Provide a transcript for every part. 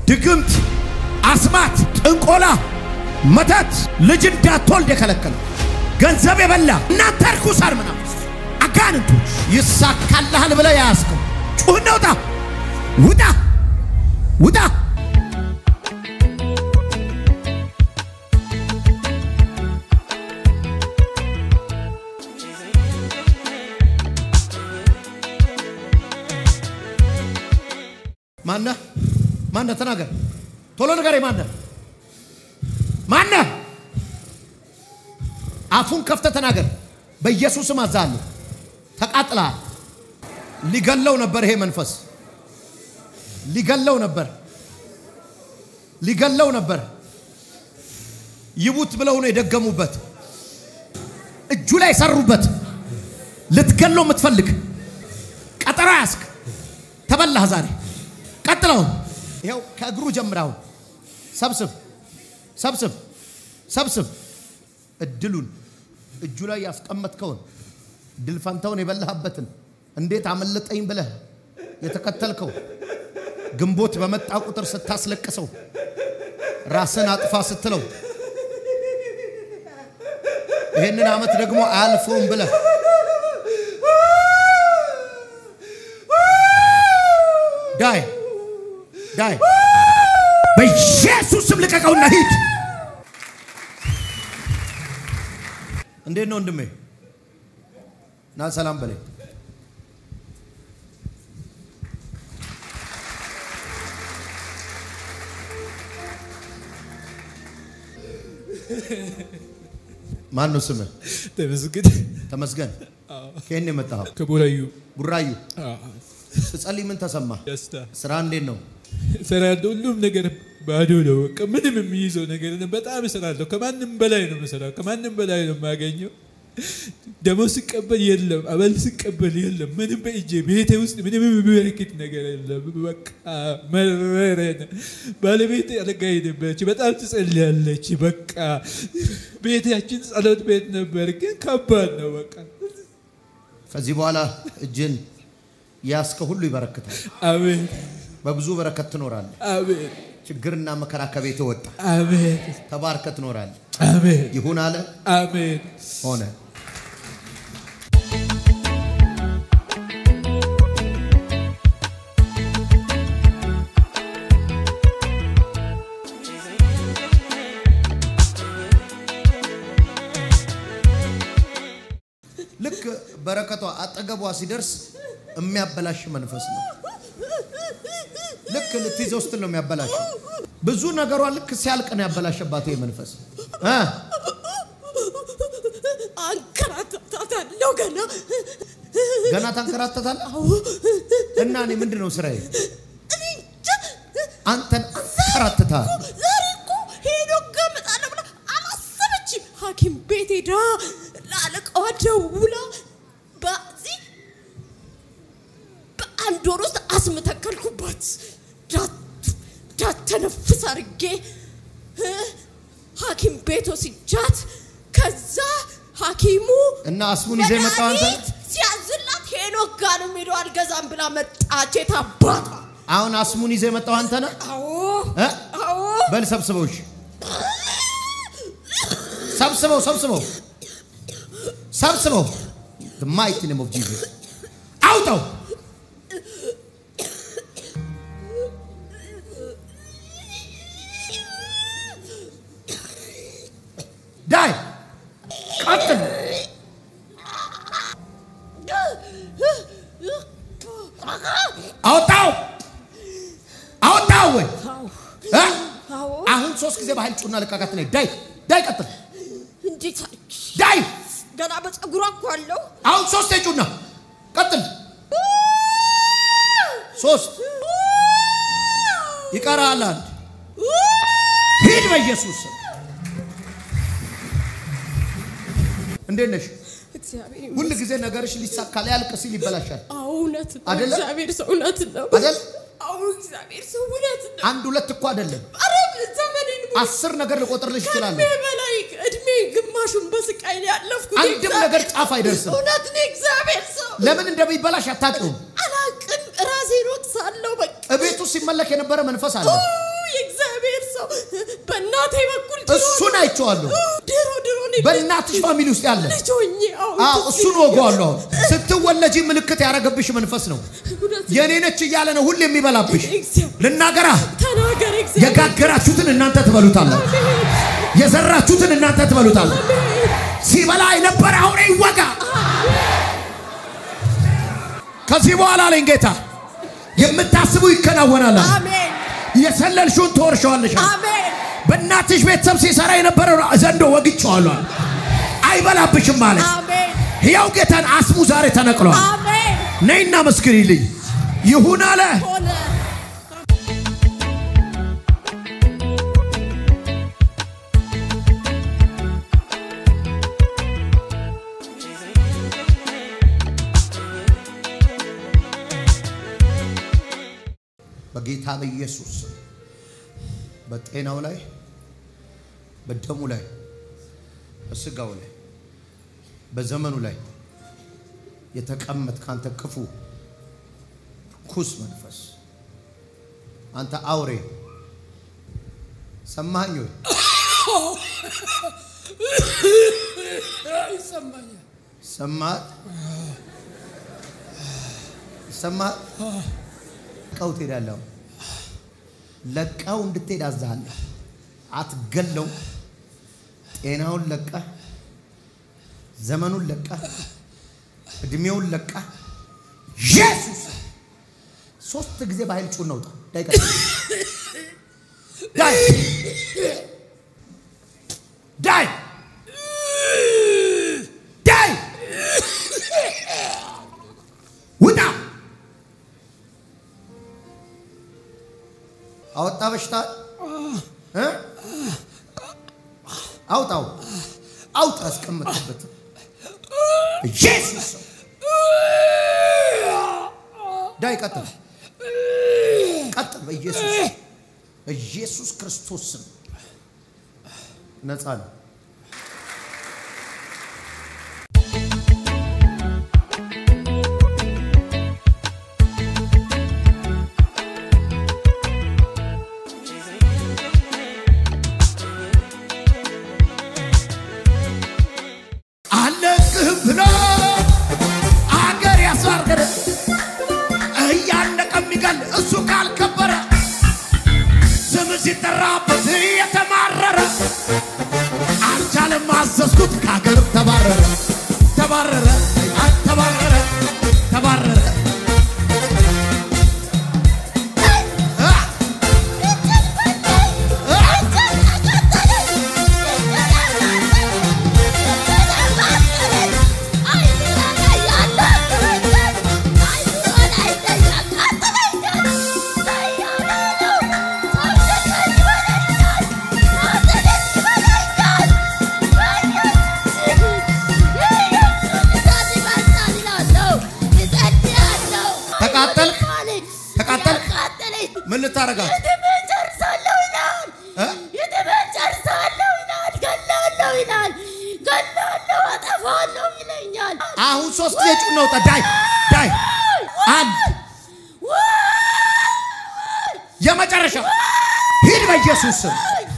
ድግምት፣ አስማት፣ ጥንቆላ፣ መተት፣ ልጅ እንዳትወልድ የከለከለ ገንዘብ የበላ እናንተ ርኩሳን መናፍስት አጋንንቶች ይሳካልሃል ብለህ ያያዝከው ጩህና ውጣ ውጣ ውጣ። ማነህ? ማነህ? ተናገር ቶሎ ንገረኝ። ማነህ? ማነህ? አፉን ከፍተህ ተናገር። በኢየሱስም አዛለሁ። ተቃጥለሃል። ሊገለው ነበር። ይሄ መንፈስ ሊገለው ነበር። ሊገለው ነበር። ይቡት ብለው ነው የደገሙበት። እጁ ላይ ሰሩበት። ልትገለው የምትፈልግ ቀጠሮ ያስክ ተበላህ ዛሬ። ቀጥለው ይኸው ከእግሩ ጀምራው ሰብስብ ሰብስብ ሰብስብ እድሉን እጁ ላይ ያስቀመጥከውን ድል ፈንታውን የበላህበትን እንዴት አመለጠኝ ብለህ የተከተልከው ግንቦት በመጣ ቁጥር ስታስለቅሰው ራስን አጥፋ ስትለው ይህንን ዓመት ደግሞ አያልፈውም ብለህ ዳይ ዳይ በኢየሱስ ስም ልቀቀውና ሂድ። እንዴት ነው ወንድሜ? ና ሰላም በለኝ። ማን ነው ስምህ? ተመስገን ተመስገን። ከየት ነው የመጣኸው? ከቡራዩ ቡራዩ። ስጸልይ ምን ተሰማ? ደስታ ስራ እንዴት ነው? እሰራለሁ። ሁሉም ነገር ባዶ ነው። በቃ ምንም የሚይዘው ነገር የለም። በጣም እሰራለሁ። ከማንም በላይ ነው የምሰራው። ከማንም በላይ ነው የማገኘው። ደሞዝ ስቀበል የለም፣ አበል ስቀበል የለም። ምንም በእጄ ቤቴ ውስጥ ምንም የሚበረክት ነገር የለም። በቃ መረረን። ባለቤቴ አልጋ ሄደበች፣ በጣም ትጸልያለች። በቃ ቤታችን ጸሎት ቤት ነበር፣ ግን ከባድ ነው። በቃ ከዚህ በኋላ እጅን ያስከ ሁሉ ይበረክታል። አሜን፣ በብዙ በረከት ትኖራለህ። አሜን፣ ችግርና መከራ ከቤት ወጣ። አሜን፣ ተባርከ ትኖራለህ። አሜን፣ ይሁን አለ አሜን። ሆነ። ልክ በረከቷ አጠገቧ ሲደርስ የሚያበላሽ መንፈስ ነው። ልክ ልትይዘው ስትል ነው የሚያበላሽ። ብዙ ነገሯ ልክ ሲያልቅ ነው ያበላሸባት ይሄ መንፈስ እ አንከራተታታለሁ ገና ገና ታንከራተታለህ እና እኔ ምንድን ነው ስራዬ? እኔ እንጃ። አንተን አንከራትታል። ዛሬ እኮ ሄዶ ገምጣለሁ ብላ አላሰበችም። ሐኪም ቤት ሄዳ ለአለቃዋ ደውላ በዚህ በአንድ ወር ውስጥ አስም ተከልኩባት። ዳተነፍስ አድርጌ እ ሐኪም ቤት ወስጃት ከዛ ሐኪሙ እና አስሙን ይዘህ የመጣው አንተ ነህ? መድኃኒት ሲያዝላት ሄኖክ ጋር ነው የምሄደው አልገዛም ብላ መጣች። የታባቷ አሁን አስሙን ይዘህ የመጣው አንተ ነህ? አዎ እ? አዎ በል ሰብስበው፣ እሺ ሰብስበው፣ ሰብስበው፣ ሰብስበው። The mighty name of Jesus አውጣው። ዳይ ቀጥል። አወጣው፣ አወጣው ወይ እ? አዎ አሁን ሶስት ጊዜ በኃይል ጩና ልቃቃት ነኝ። ዳይ ዳይ ቀጥል። እንዴት አድርጊ? ዳይ ገና በፀጉሯ እኮ አለው አሁን ሶስት ጩና ቀጥል። ሶስት ይቀራል። አንድ ሂድ በኢየሱስ ስም። እንዴት ነሽ? እግዚአብሔር ሁል ጊዜ ነገርሽ ሊሳካ ሊያልቅ ሲል ይበላሻል አዎ እውነት ነው። አይደለ? እግዚአብሔር ሰው እውነት ነው። አይደል? አዎ እግዚአብሔር ሰው እውነት ነው። አንድ ሁለት እኮ አይደለም፣ ኧረ ዘመኔን ሙሉ አስር ነገር ልቆጥርልሽ ከእድሜ እችላለሁ። በላይ እድሜ ግማሹን በስቃይ ላይ ያለፍኩት አንድም የእግዚአብሔር ነገር ጫፍ አይደርስም። እውነት ነው። እግዚአብሔር ሰው ለምን እንደሚበላሽ አታውቂውም። አላቅም። ራሴን ወቅሳለሁ። በቃ እቤቱ ሲመለክ የነበረ መንፈስ አለ። የእግዚአብሔር ሰው በእናቴ በኩል ድሮ እሱን አይቼዋለሁ። ድሮ ድሮ እኔ በእናትሽ ፋሚሊ ውስጥ ያለ ልጅ ሆኜ አሁን አዎ፣ ትዝ እሱን ወገዋለሁ። አሁን ስትወለጂ ምልክት ያደረገብሽ መንፈስ ነው። እውነት የኔ ነች እያለ ነው ሁሌ የሚበላብሽ። እግዚአብሔር ልናገራ ተናገር እግዚአብሔር የጋገራችሁትን እናንተ ትበሉታላችሁ። የዘራችሁትን እናንተ ትበሉታላችሁ። ሲበላ የነበረ አሁን ይወጋ። ከዚህ በኋላ አለኝ ጌታ የምታስቡ ይከናወናል። አለ። አሜን የሰለልሽውን ትወርሸዋለሽ። አለ። አሜን በእናትሽ ቤተሰብ ሲሰራ የነበረው ዘንዶ ወግቼዋለሁ። አለ። አይበላብሽም ማለት አሜን ሕያው ጌታን አስሙ ዛሬ ተነቅሏል። አሜን ነይና መስክሪልኝ። ይሁን አለ። ሆነ በጌታ በኢየሱስ ስም በጤናው ላይ በደሙ ላይ በስጋው ላይ በዘመኑ ላይ የተቀመጥ ካንተ ክፉ ኩስ መንፈስ አንተ አውሬ ሰማኝ ወይ? ሰማህ? ሰማህ? ለቀው ትሄዳለህ። ለቀው እንድትሄድ አዝሃለሁ። አትገለው። ጤናውን ለቀህ፣ ዘመኑን ለቀህ፣ እድሜውን ለቀህ ኢየሱስ ሶስት ጊዜ በኃይል ጩን ነውጣ ዳይ ቀጥ ዳይ ዳይ ዳይ ውጣ አወጣ በሽታ እ? አውጣው አውጣ አስቀመጥበት ኢየሱስ ስም። ዳይ ቀጥል ቀጥል በኢየሱስ በኢየሱስ ክርስቶስ ስም ነፃ ነው አለቅህም ብሎ አገር ያስዋርገደ እያነቀ የሚገል እሱ ካልከበረ ስም ሲጠራበት የተማረረ አልቻለም አዘዝኩት ከሀገር ተባረረ ተባረረ አይ፣ ተባረረ ተባረረ አ! ተቃጠልክ? ተቃጠልክ? ምን ልታረጋት ጨርሳለሁ ይላል። እ? የትምህርት ጨርሳለሁ ይላል። ገላለሁ ይላል። ገላለሁ አጠፋለሁ ይለኛል። አሁን ሶስት ጊዜ ጩኸት ነውጣ ዳይ ዳይ አንድ የመጨረሻ ሂድ በኢየሱስ ስም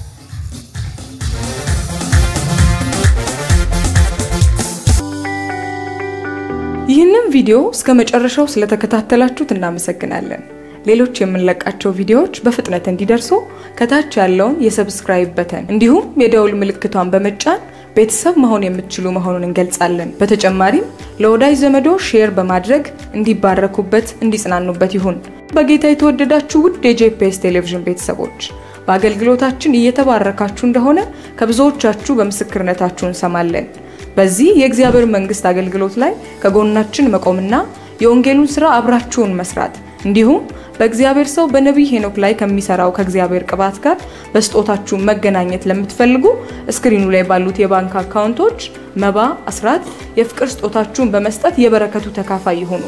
ይህንን ቪዲዮ እስከ መጨረሻው ስለተከታተላችሁት እናመሰግናለን። ሌሎች የምንለቃቸው ቪዲዮዎች በፍጥነት እንዲደርሱ ከታች ያለውን የሰብስክራይብ በተን እንዲሁም የደውል ምልክቷን በመጫን ቤተሰብ መሆን የምትችሉ መሆኑን እንገልጻለን። በተጨማሪም ለወዳጅ ዘመዶ ሼር በማድረግ እንዲባረኩበት፣ እንዲጽናኑበት ይሁን። በጌታ የተወደዳችሁ ውድ የጄፒኤስ ቴሌቪዥን ቤተሰቦች በአገልግሎታችን እየተባረካችሁ እንደሆነ ከብዙዎቻችሁ በምስክርነታችሁ እንሰማለን። በዚህ የእግዚአብሔር መንግስት አገልግሎት ላይ ከጎናችን መቆምና የወንጌሉን ስራ አብራችሁን መስራት እንዲሁም በእግዚአብሔር ሰው በነቢይ ሄኖክ ላይ ከሚሰራው ከእግዚአብሔር ቅባት ጋር በስጦታችሁ መገናኘት ለምትፈልጉ እስክሪኑ ላይ ባሉት የባንክ አካውንቶች መባ፣ አስራት፣ የፍቅር ስጦታችሁን በመስጠት የበረከቱ ተካፋይ ይሁኑ።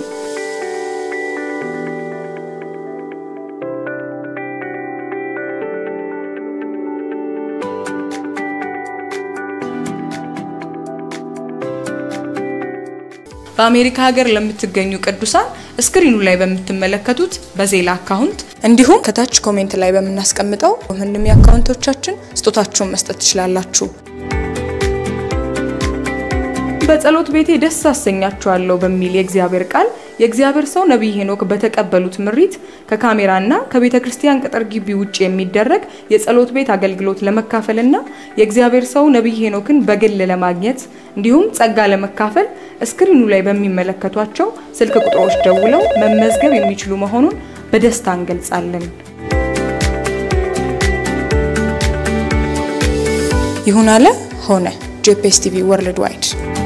በአሜሪካ ሀገር ለምትገኙ ቅዱሳን ስክሪኑ ላይ በምትመለከቱት በዜላ አካውንት እንዲሁም ከታች ኮሜንት ላይ በምናስቀምጠው ምንም የአካውንቶቻችን ስጦታችሁን መስጠት ትችላላችሁ። በጸሎት ቤቴ ደስ አሰኛችኋለሁ በሚል የእግዚአብሔር ቃል የእግዚአብሔር ሰው ነቢይ ሄኖክ በተቀበሉት ምሪት ከካሜራና ከቤተ ክርስቲያን ቅጥር ግቢ ውጭ የሚደረግ የጸሎት ቤት አገልግሎት ለመካፈልና የእግዚአብሔር ሰው ነቢይ ሄኖክን በግል ለማግኘት እንዲሁም ጸጋ ለመካፈል እስክሪኑ ላይ በሚመለከቷቸው ስልክ ቁጥሮች ደውለው መመዝገብ የሚችሉ መሆኑን በደስታ እንገልጻለን። ይሁን አለ ሆነ። ጄፒኤስ ቲቪ ወርልድ ዋይድ